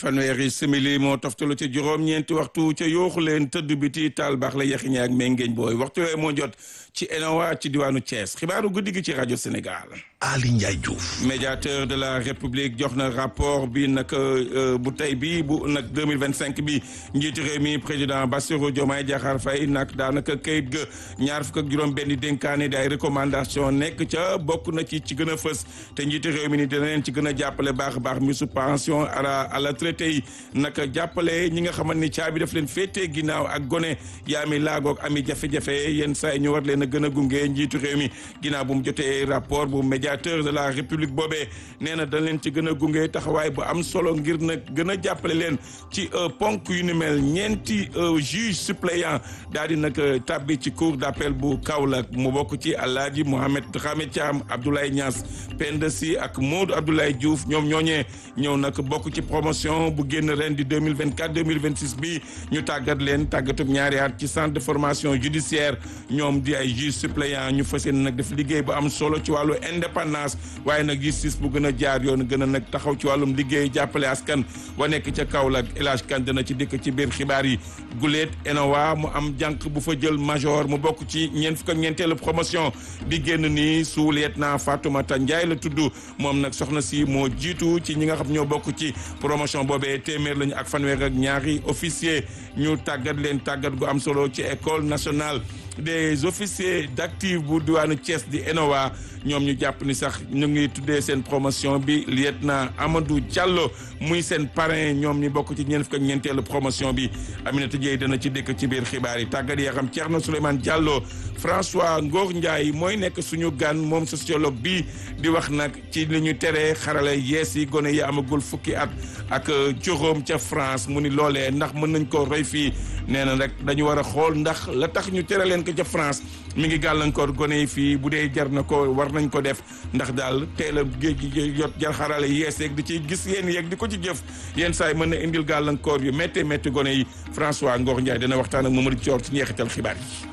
fanweeri simili moo toftalu ca juróom-ñeenti waxtu ca yooxu leen tëdd biti taal baax la yaxiñe ak méngeeñ booy waxtu yooyu moo jot ci ENOA ci diwaanu Thiès xibaaru guddi gi ci rajo Sénégal. Ali Ndiaye Diouf. médiateur de la république jox na rapport bi nag bu tey bi bu nag 2025 bi njiitu réew mi président Bassirou Diomaye Diakhar Faye nag daanaka kayit ga ñaar fukk ak juróom benn dénkaane di ay recommandation nekk ca bokk na ci ci gën a fës te njiitu réew mi ni dina leen ci gën a jàppale baax a baax misu pension à la à la traité yi nag jàppale ñi nga xamante ni caabi daf leen féetee ginnaaw ak gone yaa mi laagoog ami jafe-jafe yenn saa yi ñu war leen a gën a gunge njiitu réew mi ginnaaw bu mu jotee rapport bu médiateur de la république boobee nee na dañ leen ci gën a gunge taxawaay bu am solo ngir nag gën a jàppale leen ci ponk yu ni mel ñeenti juge suppléant daal di nag tàbbi ci cour d'appel bu Kaolack mu bokk ci Alaaji Mohamed Dramé Thiam Abdoulaye Niass Penda Sy ak Modou Abdoulaye Diouf ñoom ñooñee ñëw nag bokk ci promotion bu génn ren di 2024 2026 bi ñu tàggat leen tàggatub ñaari at ci centre de formation judiciaire ñoom di ay juge suppléant ñu fas yéene nag def liggéey bu am solo ci wàllu indépendance waaye nag justice bu gën a jaar yoon gën a nag taxaw ci wàllum liggéey jàppale askan wa nekk ca Kaolack El Hadj Kane dana ci dikk ci biir xibaar yi guleet ENOA mu am jànq bu fa jël major mu bokk ci ñeent fukk ak ñeenteelu promotion di génn nii su lieutenant Fatoumata Ndiaye la tudd moom nag soxna si moo jiitu ci ñi nga xam ñoo bokk ci promotion boobee téeméer lañu ak fanweer ak ñaari officier ñu tàggat leen tàggat gu am solo ci école nationale des officiers d'active bu diwaanu Thiès di ENOA ñoom ñu jàpp ni sax ñu ngi tuddee seen promotion bi lieutenant Amadou Diallo muy seen parrain ñoom ñi bokk ci ñeent fukk ak ñeenteelu promotion bi Aminata Dieye dana ci dëkk ci biir xibaar yi tàggat yi xam Thierno Souleymane Diallo François Ngor Ndiaye mooy nekk suñu gan moom sociologue bi di wax nag ci li ñu teree xarale yees yi gone yi amagul fukki at ak juróom ca France mu ni loolee ndax mën nañ ko roy fii nee na rek dañu war a xool ndax la tax ñu tere leen ko ca France mi ngi gàllankoor gone yi fii bu dee jar na ko war nañ ko def ndax daal teel a géej gi jot jar xarale yees yeeg di ci gis yéen yeeg di ko ci jëf yenn saa yi mën na indil gàllankoor yu métti métti gone yi François Ngor Ndiaye dana waxtaan ak Mamadou Thior ci njeexital xibaar yi.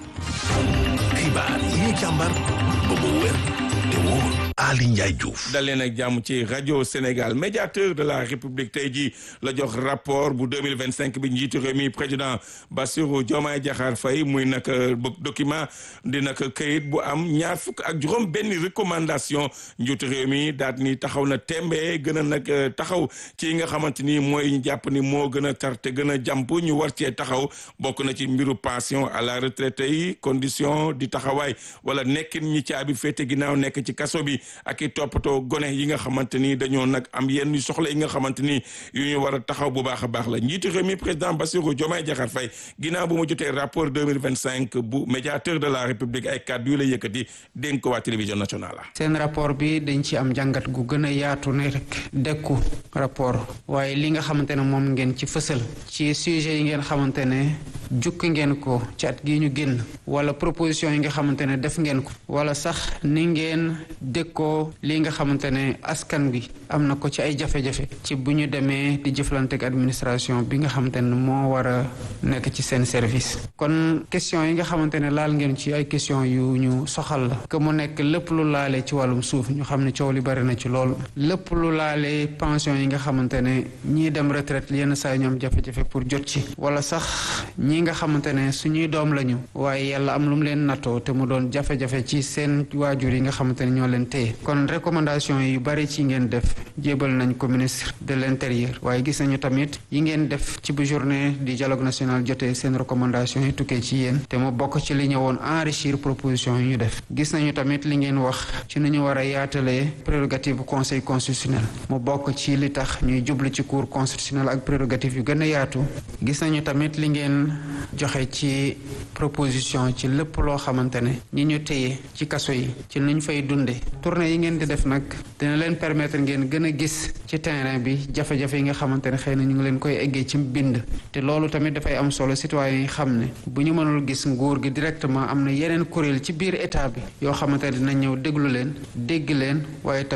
xibaar yi ñu càmbar ba mu wér te wóor Ali Ndiaye Diouf. dal leen ak jàmm ci rajo Sénégal médiateur de la République tey jii la jox rapport bu 2025 bi njiitu réew mi président Bassirou Diomaye Diakhar Faye muy nag document di nag këyit bu am ñaar fukk ak juróom benn recommandation njiitu réew mi daat ni taxaw na tembe gën a nag taxaw ci nga xamante ni mooy ñu jàpp ni moo gën a tar te gën a jàmp ñu war cee taxaw bokk na ci mbiru pension à la retraite yi condition di taxawaay wala nekkin ñi caabi féete ginnaaw nekk ci kaso bi ak i toppatoo gone yi nga xamante ni dañoo nag am yenn soxla yi nga xamante ni yu ñu war a taxaw bu baax a baax la njiitu réew mi président Bassirou Diomaye Diakhar Faye ginnaaw bu mu jotee rapport 2025 bu médiateur de la république ay kàddu yu la yëkkati dénk ko waa télévision nationale la seen rapport bi dañ ci am jàngat gu gën a yaatu ne rek dekku rapport waaye li nga xamante ne moom ngeen ci fësal ci sujet yi ngeen xamante ne jukki ngeen ko ci at gi ñu génn wala proposition yi nga xamante ne def ngeen ko wala sax ni ngeen dékkoo li nga xamante ne askan bi am na ko ci ay jafe-jafe ci bu ñu demee di jëflante ak administration bi nga xamante ne moo war a nekk ci seen service kon question yi nga xamante ne laal ngeen ci ay question yu ñu soxal la que mu nekk lépp lu laale ci wàllum suuf ñu xam ne coow li bari na ci lool lépp lu laale pension yi nga xamante ne ñii dem retraite yenn saa yi ñoom jafe-jafe pour jot ci wala sax ñi nga xamante ne suñuy doom lañu waaye yàlla am lu mu leen nattoo te mu doon jafe-jafe ci seen waajur yi nga xamante ne ñoo leen téye kon recommandation yu bari ci ngeen def jébal nañ ko ministre de l'intérieur waaye gis nañu tamit yi ngeen def ci bu journée du dialogue national jotee seen recommandation yi tukkee ci yéen te mu bokk ci li ñëwoon enrichir proposition yi ñu def gis nañu tamit li ngeen wax ci nu ñu war a yaatalee prérogative conseil constitutionnel mu bokk ci li tax ñuy jublu ci cour constitutionnel ak prérogative yu gën a yaatu gis nañu tamit li ngeen joxe ci proposition ci lépp loo xamante ne ñi ñu téye ci kaso yi ci nuñ fay dunde tournée yi ngeen di def nag dina leen permettre ngeen gën a gis ci terrain bi jafe-jafe yi nga xamante ne xëy na ñu ngi leen koy eggee ci bind te loolu tamit dafay am solo citoyen yi xam ne bu ñu mënul gis nguur gi directement am na yeneen kuréel ci biir état bi yoo xamante ne dina ñëw déglu leen dégg leen waaye tamit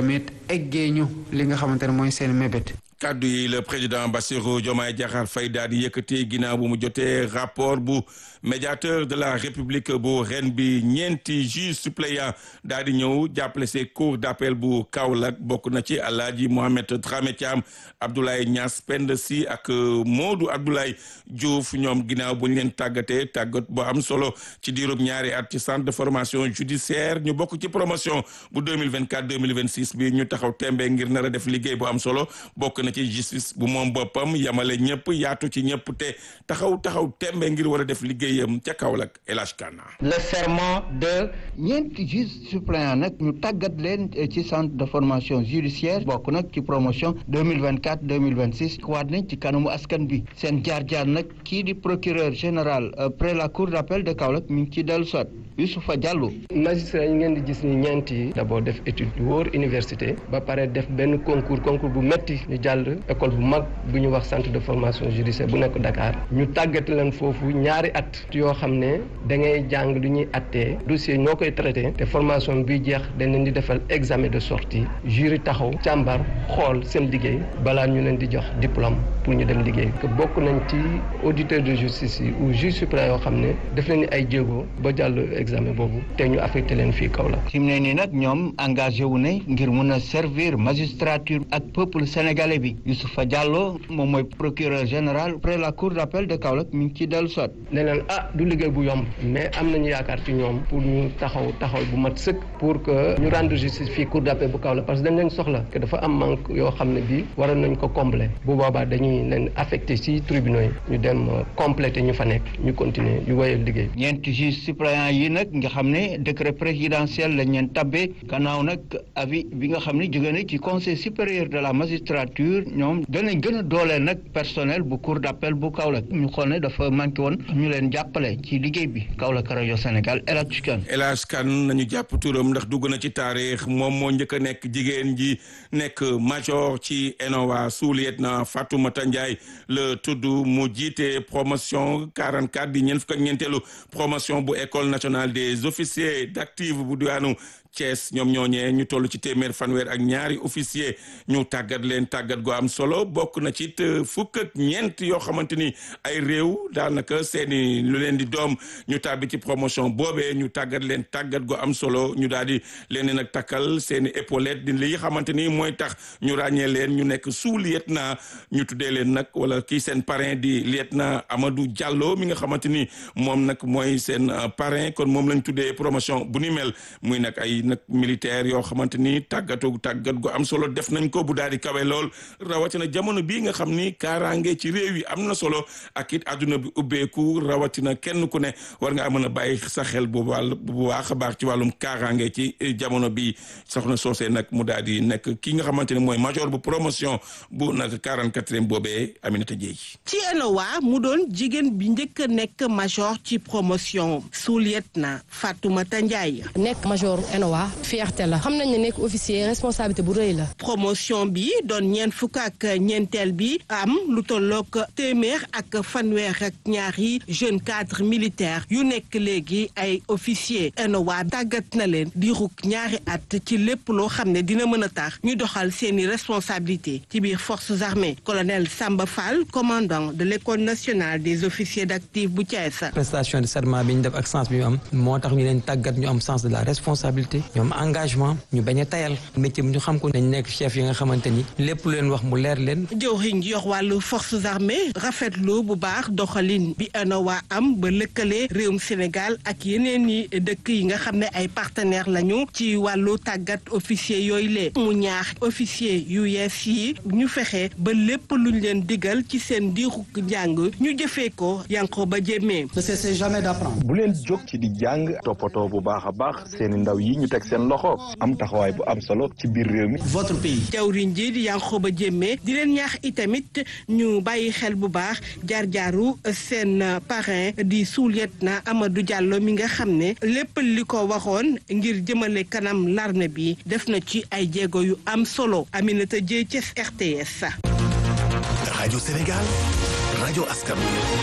eggee ñu li nga xamante ne mooy seen mébét. kàddu yi le président Bassirou Diomaye Diakhar Faye daal di yëkkati ginnaaw bu mu jotee rapport bu médiateur de la république bu ren bi ñeenti juge suppléant daal di ñëw jàppale see cour d'appel bu Kaolack bokk na ci Alaaji Mohamed Dramé Thiam Abdoulaye Niass Pend Si ak Modou Abdoulaye Diouf ñoom ginnaaw bu ñu leen tàggatee tàggat bu am solo ci diirub ñaari at ci centre de formation judiciaire ñu bokk ci promotion bu 2024 2026 bi ñu taxaw tembe ngir nar a def liggéey bu am solo bokk na ci justice bu moom boppam yamale ñëpp yaatu ci ñëpp te taxaw taxaw tembe ngir war a def liggéeyam ca Kaolack El Hadj Kana le serment de ñeenti juges suppléants nag ñu tàggat leen ci centre de formation judiciaire bokk nag ci promotion 2024 2026 waat nañ ci kanamu askan bi seen jaar-jaar nag kii di procureur général près la cour d'appel de Kaolack mi ngi ci dellu soit Youssoufa Diallo magistrat yi ngeen di gis ni ñeent yi d'abord def étude yu wóor université ba pare def benn concours concours bu metti ñu jàll école bu mag bu ñu wax centre de formation judiciaire bu nekk Dakar ñu tàggat leen foofu ñaari at yoo xam ne da ngay jàng lu ñuy attee dossier ñoo koy traité te formation bi jeex dañ leen di defal examen de sortie jury taxaw càmbar xool seen liggéey balaa ñu leen di jox diplôme pour ñu dem liggéey que bokk nañ ci auditeur de justice yi ou juge suprême yoo xam ne def nañu ay jéego ba jàll examen boobu te ñu affecté leen fii Kaolack fi mu ne nii nag ñoom engagé wu ne ngir mun a servir magistrature ak peuple sénégalais bi Youssoufa Diallo moom mooy procureur général près la cour d'appel de Kaolack mi ngi ci dellu soit ne leen ah du liggéey bu yomb mais am nañu yaakaar ci ñoom pour ñu taxaw taxaw bu mat sëkk pour que ñu rendre justice fii cour d'appel bu Kaolack parce que dañ leen soxla que dafa am manque yoo xam ne bii waroon nañ ko combler bu boobaa dañuy leen affecté ci tribunaux yi ñu dem complété ñu fa nekk ñu continuer ñu woyal liggéey ñeenti juge suppléant yi nag nga xam ne décret présidentiel lañ leen tabbee gannaaw nag avis bi nga xam ne jóge na ci conseil supérieur de la magistrature ñoom danañ gën a dooleel nag personnel bu cour d'appel bu Kaolack ñu xool ne dafa manqué woon ñu leen jàppale ci liggéey bi Kaolack rajo Sénégal El Hadj Kane El Hadj Kane nañu jàpp turam ndax dugg na ci taarix moom moo njëkk a nekk jigéen ji nekk major ci ENOA sous-lieutenant Fatoumata Ndiaye la tudd mu jiite promotion 44 di ñeent fukk ak ñeenteelu promotion bu école nationale des officiers d'active bu diwaanu Thiès ñoom ñooñee ñu toll ci téeméer fanweer ak ñaari officier ñu tàggat leen tàggat gu am solo bokk na ci fukk ak ñeent yoo xamante ni ay réew daanaka seeni lu leen di doom ñu tàbbi ci promotion boobee ñu tàggat leen tàggat gu am solo ñu daal di leen nag takkal seeni épaulette di li xamante ni mooy tax ñu ràññee leen ñu nekk sous lieutenant ñu tuddee leen nag wala kii seen parrain di lieutenant Amadou Diallo mi nga xamante ni moom nag mooy seen parrain kon moom lañ tuddee promotion bu ni mel muy nag ay nag militaire yoo xamante ni tàggatu tàggat gu am solo def nañ ko bu daal di kawe lool rawatina jamono bii nga xam ni kaaraange ci réew yi am na solo ak it àdduna bi ubbeeku rawatina kenn ku ne war nga mën a bàyyi sa xel bu wàll bu baax a baax ci wàllum kaaraange ci jamono bi soxna soosee nag mu daal di nekk ki nga xamante ne mooy major bu promotion bu nag 44e boobee Aminata Dieye ci ENOA mu doon jigéen bi njëkk a nekk major ci promotion sous-lieutenant Fatoumata Ndiaye nekk major ENOA fierté la xam nañ ne nekk officier responsabilité bu rëy la. promotion bi doon ñeent fukk ak ñeenteel bi am lu tollook téeméer ak fanweer ak ñaari jeune cadre militaire yu nekk léegi ay officier ENOA tàggat na leen di ruk ñaari at ci lépp loo xam ne dina mën a tax ñu doxal seeni responsabilité ci biir forces armées colonel Samba Fall commandant de l'école nationale des officiers d'active bu Thiès. prestation de serment bi ñu def ak sens bi ñu am moo tax ñu leen tàggat ñu am sens de la responsabilité ñoom engagement ñu bañ a tayal métier bi ñu xam ko nañ nekk chef yi nga xamante ni lépp lu leen wax mu leer leen. jëwriñ ji yor wàllu forces armées rafetlu bu baax doxalin bi ENOA am ba lëkkale réewum Sénégal ak yeneen i dëkk yi nga xam ne ay partenaires lañu ci wàllu tàggat officier yooyu lee mu ñaax officier yu yees yi ñu fexe ba lépp luñ leen digal ci seen diiru njàng ñu jëfee ko yanko ba jéemee. ne cessez jamais d'apprendre. bu leen jóg ci di jàng toppatoo bu baax a baax seeni ndaw yi ñu teg seen loxo am taxawaay bu am solo ci biir réew mi. votre pays. jawriñ ji di Yankhoba Diémé di leen ñaax itamit ñu bàyyi xel bu baax jaar-jaaru seen parrain di sous-lieutenant Amadou Diallo mi nga xam ne lépp li ko waxoon ngir jëmale kanam l'armée bi def na ci ay jéego yu am solo Aminata Dieye ci RTS. rajo Sénégal rajo askan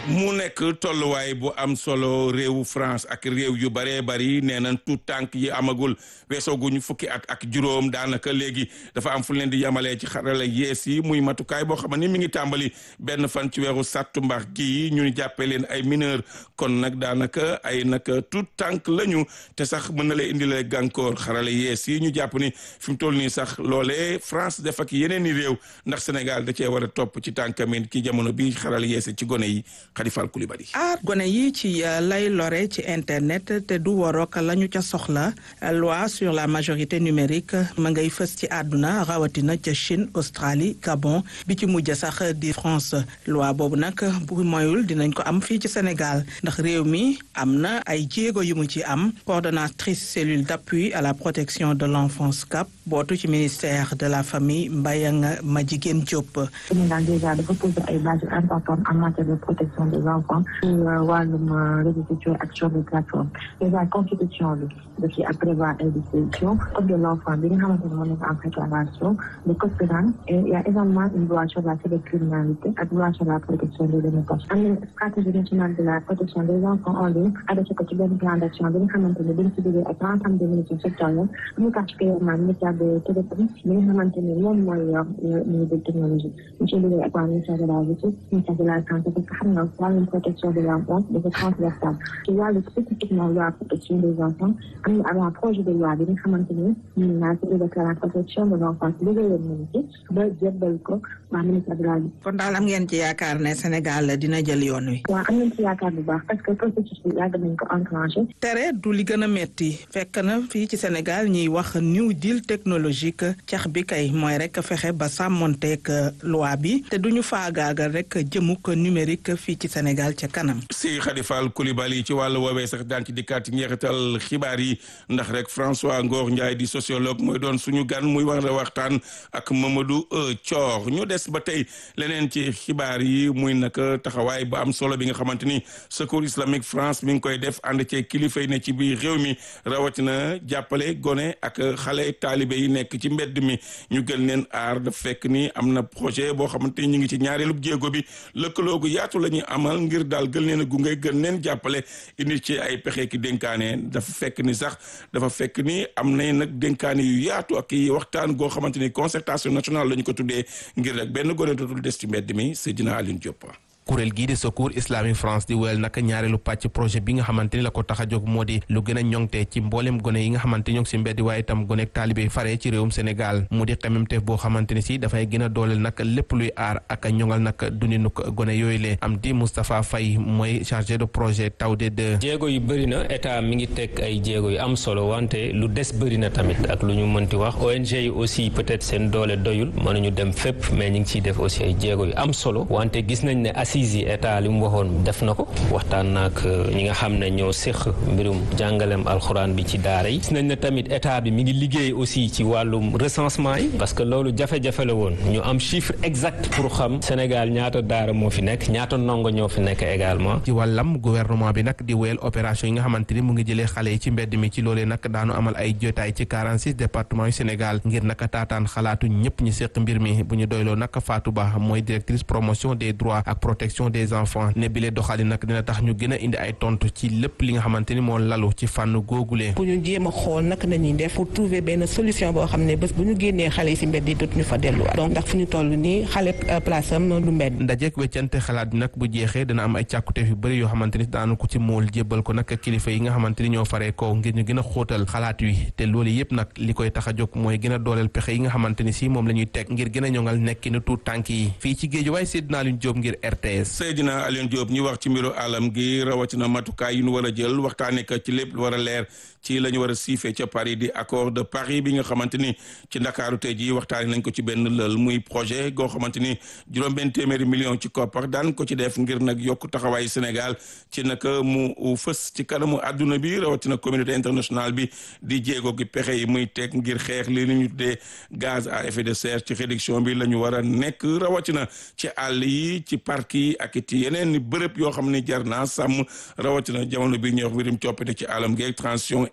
mu nekk tolluwaay bu am solo réewu France ak réew yu bëree bëri nee nañ tout tànk yi amagul weesooguñu fukki at ak juróom daanaka léegi dafa am fu leen di yamalee ci xarala yees yi muy matukaay boo xam ne mi ngi tàmbali benn fan ci weeru sàttumbar gi ñu ni jàppee leen ay mineur kon nag daanaka ay nag tout tànk lañu te sax mën na leen indilee gànkoor xarala yees yi ñu jàpp ni fi mu toll nii sax loolee France def ak yeneen i réew ndax Sénégal da cee war a topp ci tànkamin ki jamono bi xarala yees ci gone yi Khadifal Koulibaly aar gone yi ci lay lore ci internet te du warook la ñu ca soxla loi sur la majorité numérique ma ngay fës ci àdduna rawatina ca Chine Australie Gabon bi ci mujj sax di France loi boobu nag bu moyul dinañ ko am fii ci Sénégal ndax réew mi am na ay jéego yu mu ci am coordonnatrice cellule d'appui à la protection de l'enfance CAP bootu ci ministère de la famille Mbayang Madjiguène Diop. Sénégal déjà dafa poser ay bases importantes en matière de protection des enfants ci wàllum réseaux sociaux ak sur les plateformes déjà constitution bi da ci ak prévoir ay dispositions code de l'enfant bi nga xamante ne moo nekk en préparation le code pénal et il y a également une loi sur la cybercriminalité ak loi sur la protection des données personnelles am na stratégie nationale de la protection des enfants en ligne adossé ko ci benn plan d'action bi nga xamante ne dañ ci liggéey ak l'ensemble des ministères sectoriels plus particulièrement ministère de télécom bi nga xamante ne moom mooy yor ministère de technologie ñu ci liggéey ak waa ministère de la justice ministère de la santé parce que xam nga wàllum protection de l'enfance dafa transversal ci wàllu spécifiquement loi protection des enfants am na avant projet de loi bi nga xamante ne ñun naa ci de la protection de l'enfance liggéeyoon nañu ci ba jébbal ko waa ministère de la justice kon daal am ngeen ci yaakaar ne Sénégal dina jël yoon wi. waaw am nañ ci yaakaar bu baax parce que processus bi yàgg nañ ko enclenché. tere du li gën a metti fekk na fii ci Sénégal ñuy wax new deal technologique cax bi kay mooy rek fexe ba sàmmonteeg loi bi te duñu faagaagal rek jëmuk numérique fii ci Sénégal ca kanam. si Khadifal Koulibaly ci wàllu woowee sax daan ci dikkaat njeexital xibaar yi ndax rek François Ngor Ndiaye di sociologue mooy doon suñu gan muy war a waxtaan ak Mamadou Thior ñu des ba tey leneen ci xibaar yi muy naka taxawaay bu am solo bi nga xamante ni secours islamique France mi ngi koy def ànd cee kilifa yi ne ci biir réew mi rawatina jàppale gone ak xale taalibe yi nekk ci mbedd mi ñu gën leen aar daf fekk ni am na projet boo xamante ni ñu ngi ci ñaareelu jéego bi lëkkaloo gu yaatu la ñuy amal ngir daal gën leen a gunge gën leen jàppale indi ci ay pexe ki dénkaane dafa fekk ni sax dafa fekk ni am na nag dénkaane yu yaatu ak i waxtaan goo xamante ni concertation nationale la ñu ko tuddee ngir rek benn gone dootul des ci mbedd mi Seydina Aline Diop. kuréel gii di secours islamique France di wéyal nag ñaareelu pàcc projet bi nga xamante ni la ko tax a jóg moo di lu gën a ñoŋte ci mboolem gone yi nga xamante ñoo ngi si mbeddi waaye itam gonek taalibe fare ci réewum Sénégal mu di xememteef boo xamante ni si dafay gën a dooleel nag lépp luy aar ak a ñoŋal nag dundinuk gone yooyu le am di Moustapha Faye mooy chargé de projet Tawde 2 jéego yu bëri na état mi ngi teg ay jéego yu am solo wante lu des bëri na tamit ak lu ñu mënti wax ONG yi aussi peut-être seen doole doyul mënuñu dem fépp mais ñu ngi ciy def aussi ay jéego yu am solo wante gis nañ ne assises yi état li mu waxoon def na ko waxtaan naak ñi nga xam ne ñoo séq mbirum jàngalem alxuraan bi ci daara yi gis nañ ne tamit état bi mi ngi liggéey aussi ci wàllum recensement yi parce que loolu jafe-jafe la woon ñu am chiffre exact pour xam Sénégal ñaata daara moo fi nekk ñaata ndongo ñoo fi nekk également ci wàllam gouvernement bi nag di wéyal opération yi nga xamante ni mu ngi jëlee xale yi ci mbedd mi ci loolee nag daanu amal ay jotaay ci 46 départements yu Sénégal ngir naka taataan xalaatu ñëpp ñu séq mbir mi bu ñu doyloo nag Fatou Ba mooy directrice promotion des droits ak protection des enfants ne bile doxali nag dina tax ñu gën a indi ay tontu ci lépp li nga xamante ni moo lalu ci fànn googulee pour ñu jéem a xool naka nañuy def pour trouver benn solution boo xam ne bés bu ñu génnee xale yi si mbedd yi dootuñu fa delluwaat donc ndax fu ñu toll nii xale place am du mbedd ndajeek weccante xalaat bi nag bu jeexee dana am ay càkkuteef yu bëri yoo xamante ni daanu ko ci mool jébbal ko nag kilifa yi nga xamante ni ñoo faree kaw ngir ñu gën a xóotal xalaat wi te loolu yëpp nag li koy tax a jóg mooy gën a dooleel pexe yi nga xamante ni si moom la ñuy teg ngir gën a ñoŋal nekkinu tuut tànk yi fii ci géej waaye Seydina Alioune Diop ngir RTS Seydina Alioune Diop ñu wax ci mbiru alam gi rawatina matukaay yu ñu war a jël waxtaanee ko ci lépp lu war a leer ci la ñu war a siifee ca Paris di accord de Paris bi nga xamante ni ci ndakaaru tey jii waxtaanee nañ ko ci benn lël muy projet goo xamante ni juróom-benn téeméeri million ci koppar daan ko ci def ngir nag yokk taxawaayu Sénégal ci naka mu fës ci kanamu àdduna bi rawatina communauté internationale bi di jéego gi pexe yi muy teg ngir xeex li ñu tuddee gaz à effet de serre ci réduction bi la ñu war a nekk rawatina ci àll yi ci parc yi ak ci yeneen bërëb yoo xam ne jar naa sàmm rawatina jamono bi ñuy wax mbirum coppite ci alam gi transition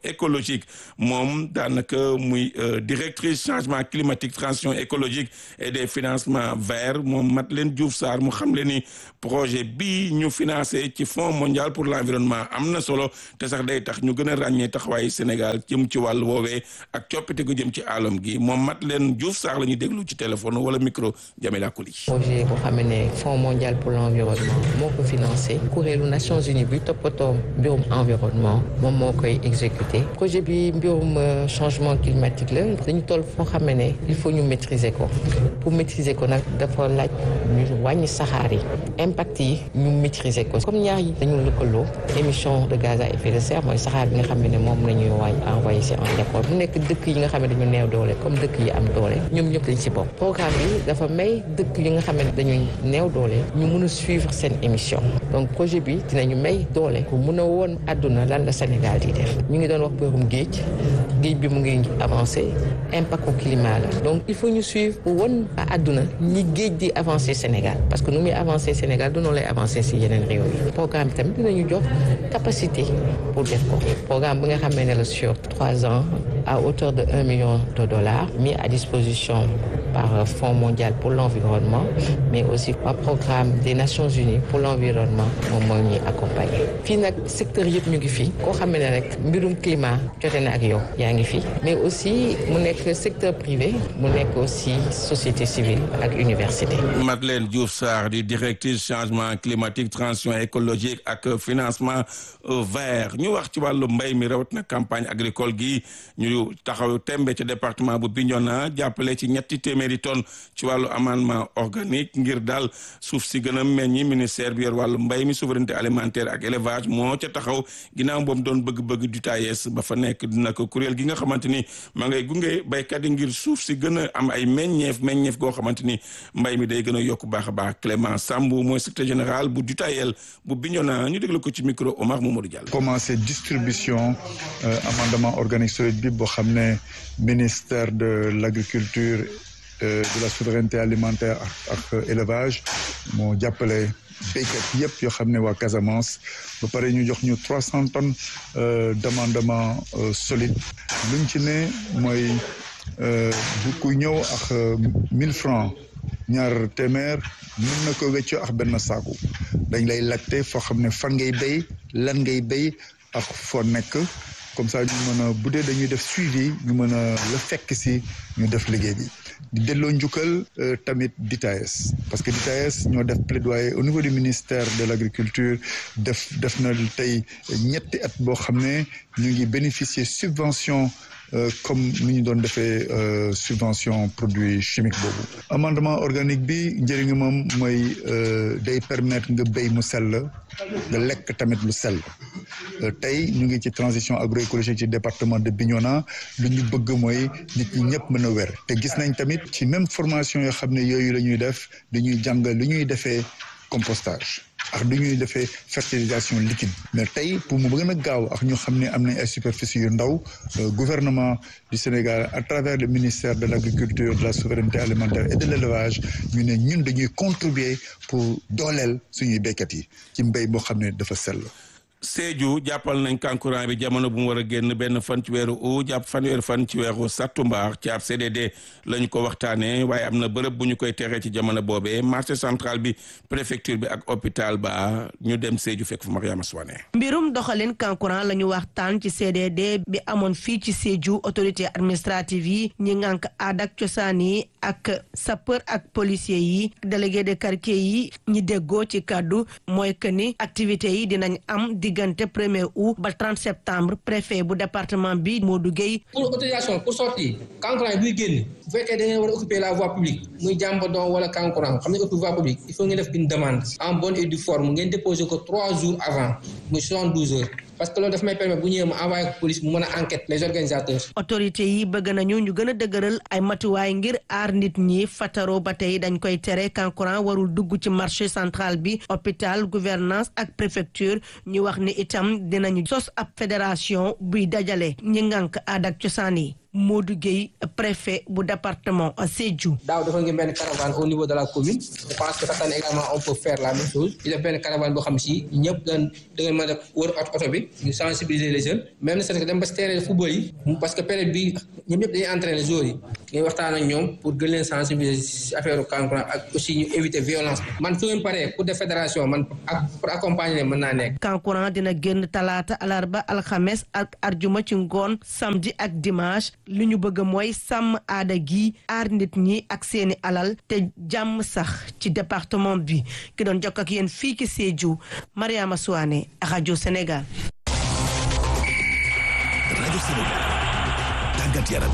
écologique moom daanaka muy directrice changement climatique transition écologique et des financements verts moom Madeleine Diouf Sarr mu xam le ni projet bii ñu financé ci fonds mondial pour l'environnement am na solo te sax day tax ñu gën a ràññee taxawaayu Sénégal jëm ci wàllu woowee ak coppite gu jëm ci alam gi moom Madeleine Diouf Sarr la ñuy déglu ci téléphone wala micro Jamila Koli. projet boo xam ne fonds mondial pour l'environnement moo ko financé kuréelu Nations Unies bi toppatoo mbirum environnement moom moo koy exécuté projet bi mbirum changement climatique la dañu toll foo xam ne il faut ñu maîtriser ko pour maîtriser ko nag dafa laaj ñu wàññi saxaar yi impact yi ñu maîtriser ko comme ñaar yi dañu lëkkaloo émission de gaz à effet de serre mooy saxaar bi nga xam ne moom la ñuy wàññi envoyé si en dépôt mu nekk dëkk yi nga xam ne dañu neew doole comme dëkk yi am doole ñoom ñëpp dañ si bokk programme bi dafa may dëkk yi nga xam ne dañuy neew doole ñu mun a suivre seen émission donc projet bi dinañu may doole pour mun a woon àdduna lan la Sénégal di def ñu ngi doon wax mbirum géej géej bi mu ngi avancé impact au climat la donc il faut ñu suivre pour won àdduna ñi géej di avancé Sénégal parce que nu muy avancé Sénégal du noonu lay avancé si yeneen réew yi programme bi tamit dinañu jox capacité pour def ko programme bi nga xam ne la sur trois ans à hauteur de un million de dollars mis à disposition par Fonds mondial pour l'environnement mais aussi par programme des Nations Unies pour l'environnement moom moo ñuy accompagner fii nag secteur yëpp ñu ngi fii koo xam ne rek mbirum climat jote na ak yow yaa ngi fi mais aussi mu nekk secteur privé mu nekk aussi société civile ak université. Madeleine Diouf Sarr di directrice changement climatique transition écologique ak financement vert ñu wax ci wàllu mbay mi rawat na campagne agricole gi ñu taxaw tembe ci département bu Bignona jàppale ci ñetti téeméeri tonnes ci wàllu amendement organique ngir daal suuf si gën a meññi ministère bi yor wàllu mbay mi souveraineté alimentaire ak élevage moo ca taxaw ginnaaw boobu doon bëgg-bëgg du tayees ba fa nekk dina ko kuréel gi nga xamante ni ma ngay gunge baykat yi ngir suuf si gën a am ay meññeef meññeef goo xamante ni mbay mi day gën a yokk baax a baax Clément Sambou mooy secrétaire général bu Dutayel bu Bignona ñu déglu ko ci micro Omar Mamadou Diallo. commencé distribution amendement organique solide bi boo xam ne ministère de l'agriculture de la souveraineté alimentaire ak élevage moo jàppale béykat yëpp yoo xam ne waa Casamance ba pare ñu jox ñu trois cent tonnes d'amendement solide luñ ci ne mooy bu ku ñëw ak mille francs ñaar téeméer mën na ko wéccoo ak benn saaku dañ lay laajte foo xam ne fan ngay béy lan ngay béy ak foo nekk comme ça ñu mën a bu dee dañuy def suivi ñu mën a la fekk si ñu def liggéey bi di delloo njukkal tamit DITAES parce que DITAES ñoo def plaidoyer au niveau du ministère de l'agriculture def def na tey ñetti at boo xam ne ñu ngi bénéficier subvention comme ni ñu doon defee subvention produit chimique boobu amendement organique bi njëriñu moom mooy day permettre nga béy mu sell nga lekk tamit lu sell tey ñu ngi ci transition agroécologique ci département de Bignona lu ñu bëgg mooy nit ñi ñëpp mën a wér te gis nañ tamit ci même formation yoo xam ne yooyu la ñuy def dañuy jàng lu ñuy defee compostage ak du ñuy defee fertilisation liquide mais tey pour mu gën a gaaw ak ñu xam ne am nañ ay superficie yu ndaw gouvernement du Sénégal à travers le ministère de l'agriculture de la souveraineté alimentaire et de l'élevage ñu ne ñun dañuy contribuer pour dooleel suñuy béykat yi ci mbéy boo xam ne dafa sell Sédhiou jàppal nañ kankurang bi jamono bu mu war a génn benn fan ci weeru août jàpp fanweeri fan ci weeru sattumbar ci ab CDD la ñu ko waxtaanee waaye am na bërëb bu ñu koy teree ci jamono boobee marché central bi préfecture bi ak hôpital ba ñu dem Sédhiou fekk fu Mariama Souane. mbirum doxalin kankurang la ñu waxtaan ci CDD bi amoon fii ci Sédhiou autorité administrative yi ñi ngànk aada ak cosaan yi ak sapeur ak policier yi délégué de quartier yi ñi déggoo ci kàddu mooy que ni activités yi dinañ am diggante premier août ba 30 septembre préfet bu département bi Modou Gueye pour autorisation pour sortir kankurang buy génn bu fekkee da ngeen war a occuper la voie publique muy jàmbadon wala kankurang xam ne occuper voie publique il faut ngeen def une demande en bonne et due forme ngeen déposer ko trois jours avant muy 72 heures parce que loolu daf may permettre bu ñëwee ma envoyé ko police mu mën a enquête les organisateurs. autorités yi bëgg nañu ñu gën a dëgëral ay matuwaay ngir aar nit ñi fataro ba tey dañ koy tere kankurang warul dugg ci marché central bi hôpital gouvernance ak préfecture ñu wax ni itam dinañu sos ab fédération buy dajale ñi ngànk aada ak cosaan yi Modou Gueye préfet bu département Sédhiou. daaw dafa ngeen benn caravane au niveau de la commune je pense que cette année également on peut faire la même chose ñu def benn caravane boo xam si ñëpp dañ da ngeen mën a wër oto bi ñu sensibiliser les jeunes même ne c'est que dem ba si terrain de football yi parce que période bi ñoom ñëpp dañuy entraîner joueurs yi ngay waxtaan ak ñoom pour gën leen sensibiliser si affaire kankuran ak aussi ñu éviter violence man su ngeen paree pour des fédération man ak pour accompagner leen mën naa nekk kankuran dina génn talaata alarba alxames ak arjuma ci ngoon samedi ak dimanche li ñu bëgg mooy sàmm aada gi aar nit ñi ak seeni alal te jàmm sax ci département bi ki doon jokk ak yéen fii ci Sédhiou Mariama Souane rajo Sénégal. rajo Sénégal tàggat yaram.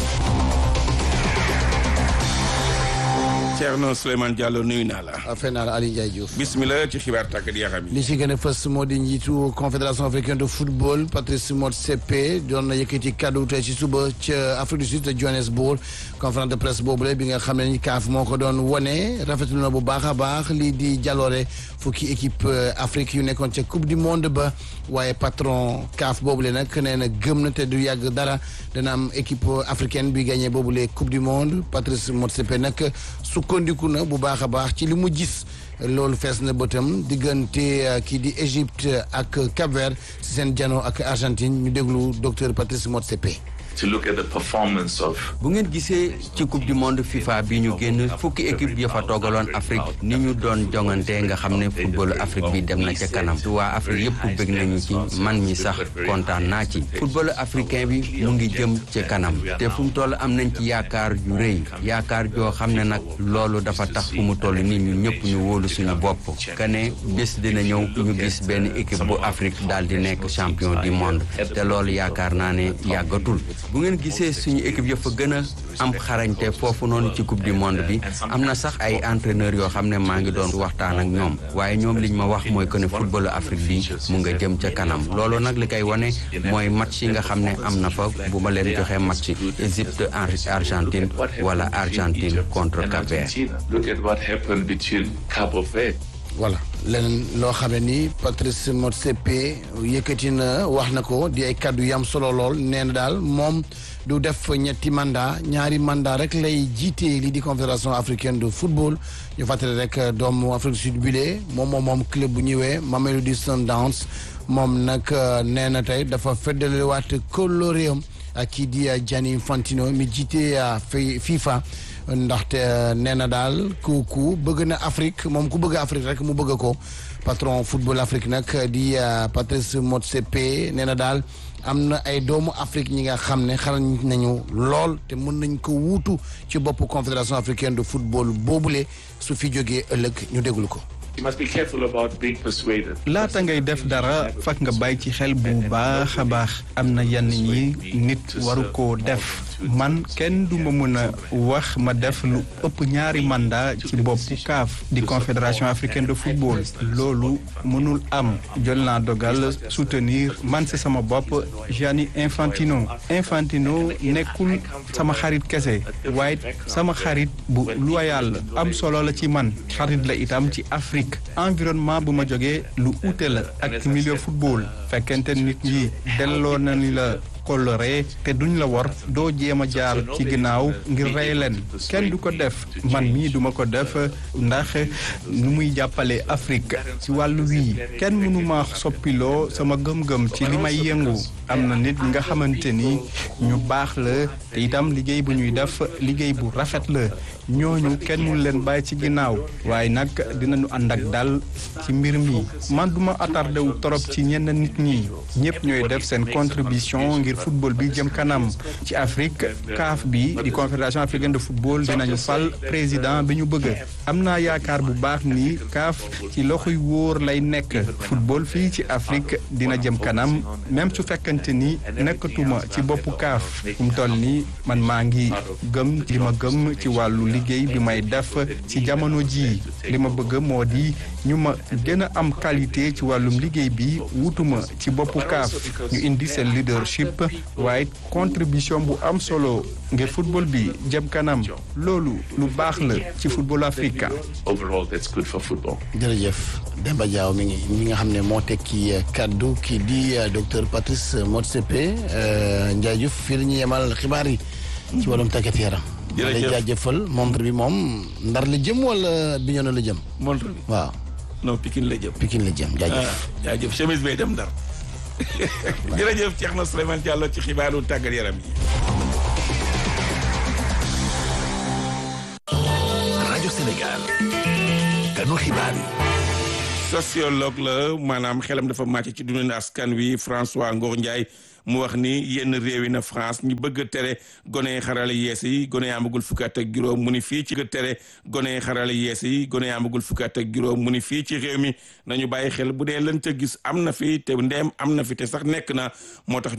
Thierno Souleymane Diallo nuyu naa la. affaire naa la Aliou Ndiaye Diouf. bismillah ci xibaar tàggat yaram yi. li ci gën a fës moo di njiitu confédération africaine de football Patrice Motsepe doon na yëkkati kaddu tey ci suba ca Afrique du Sud te Johannesburg conférence de presse boobule bi nga xam ne ni CAF moo ko doon wone rafetlu na bu baax a baax lii di jaloore fukki équipe Afrique yu nekkoon ca coupe du monde ba waaye patron CAF boobule nag nee na gëm na te du yàgg dara dana am équipe africaine bi gagné boobule coupe du monde Patrice Motsepe nag sukkandiku na bu baax a baax ci li mu gis loolu fees na bëtam diggante kii di Égypte ak Cap-Vert ci seen jano ak Argentine ñu déglu docteur Patrice Motsepe to look at the performance of. bu ngeen gisee ci coupe du monde FIFA bi ñu génn fukki équipe ya fa toogaloon Afrique ni ñu doon jongante nga xam ne footballu Afrique bi dem na ca kanam waa Afrique yëpp bëgg nañu ci man mi sax kontaan naa ci footballu africain bi mu ngi jëm ca kanam te fu mu toll am nañ ci yaakaar yu rëy yaakaar joo xam ne nag loolu dafa tax fu mu toll nii ñu ñëpp ñu wóolu suñu bopp que ne bés dina ñëw ñu gis benn équipe bu Afrique daal di nekk champion du monde te loolu yaakaar naa ne yàggatul. bu ngeen gisee suñu équipe ya fa gën a am xarañte foofu noonu ci coupe du monde bi am na sax ay entraîneurs yoo xam ne maa ngi doon waxtaan ak ñoom waaye ñoom liñ ma wax mooy que ne footballu Afrique bi mu nga jëm ca kanam loolu nag li koy wane mooy match yi nga xam ne am na fa bu ma leen joxee match Égypte Argentine wala Argentine contre Cap-Vert. Look at what happened between Cabo Verde. voilà leneen loo xam ne ni Patrice Motsepe yëkkati na wax na ko di ay kaddu yam solo lool nee na daal moom du def ñetti mandat ñaari mandat rek lay jiite lii di confédération africaine de football ñu fàttali rek doomu Afrique du Sud bile moom moom moom club bu ñëwee Mamelodi Sundowns moom nag nee na tey dafa feddaliwaat kóllëreem ak kii di Gianni Infantino mi jiite FIFA. ndaxte nee na daal ku ku bëgg na Afrique moom ku bëgg Afrique rek mu bëgg ko patron football Afrique nag di Patrice Motsepe nee na daal am na ay doomu Afrique ñi nga xam ne xarañ nañu lool te mën nañ ko wuutu ci bopp confédération africaine de football boobule su fi jógee ëllëg ñu déglu ko. You must be careful about being persuaded. laata ngay def dara fak nga bàyyi ci xel bu baax a baax am na yenn ñi nit waru koo def man kenn du ma mën a wax ma def lu ëpp ñaari mandat ci boppu CAF di confédération africaine de football loolu mënul am jël naa dogal soutenir man si sama bopp Gianni Infantino Infantino nekkul sama xarit kese waaye sama xarit bu loyal am solo la ci man xarit la itam ci Afrique environnement bu ma jógee lu ute la ak milieu football fekkente nit ñi delloo nañ la koloré te duñ la war doo jéem a jaar ci ginnaaw ngir rey leen kenn du ko def man mii duma ko def ndax nu muy jàppale Afrique ci wàllu wii kenn mënu ma soppiloo sama gëm-gëm ci li may yëngu am na nit nga xamante ni ñu baax la te itam liggéey bu ñuy def liggéey bu rafet la ñooñu kenn mënu leen bàyyi ci ginnaaw waaye nag dinañu ànd ak dal ci mbir mi man duma attardé wu torop ci ñenn nit ñi ñëpp ñooy def seen contribution ngir football bi jëm kanam ci Afrique CAF bi di confédération africaine de football dinañu fal président bi ñu bëgg am naa yaakaar bu baax ni CAF ci loxoy wóor lay nekk football fii ci Afrique dina jëm kanam même su fekkante ni nekkatuma ci boppu CAF fu mu toll nii man maa ngi gëm li ma gëm ci wàllu liggéey bi may def ci jamono ji li ma bëgg moo di ñu ma gën a am qualité ci wàllum liggéey bi wutuma ci boppu CAF ñu indi seen leadership waaye contribution bu am solo ngir football bi jëm kanam loolu lu baax la ci football africain. Overall, that's good for football. jërëjëf Demba Diaw mi ngi mi nga xam ne moo tekki kaddu kii di docteur Patrice Motsepe Ndiaye Diouf fii la ñuy yemal xibaar yi ci wàllum tàggat yaram. jërëjëf lay jaajëfal montre bi moom ndar la jëm wala Bignona la jëm. montre bi waaw. non Pikine la jëm. Pikine la jëm jaajëf. jaajëf chemise bay dem ndar jërëjëf Thierno Souleymane Diallo ci xibaaru tàggat yaram yi. rajo Sénégal kanu xibaar yi. sociologue la maanaam xelam dafa màcc ci dundin askan wi François Ngor Ndiaye mu wax ni yenn réew yi na France ñi bëgg a tere gone xarala yees yi gone yi amagul fukki at ak juróom mu ni fii ci tere gone xarala yees yi gone yi amagul fukki at ak juróom mu ni fii ci réew mi nañu bàyyi xel bu dee lën ca gis am na fi te ndeem am na fi te sax nekk na moo tax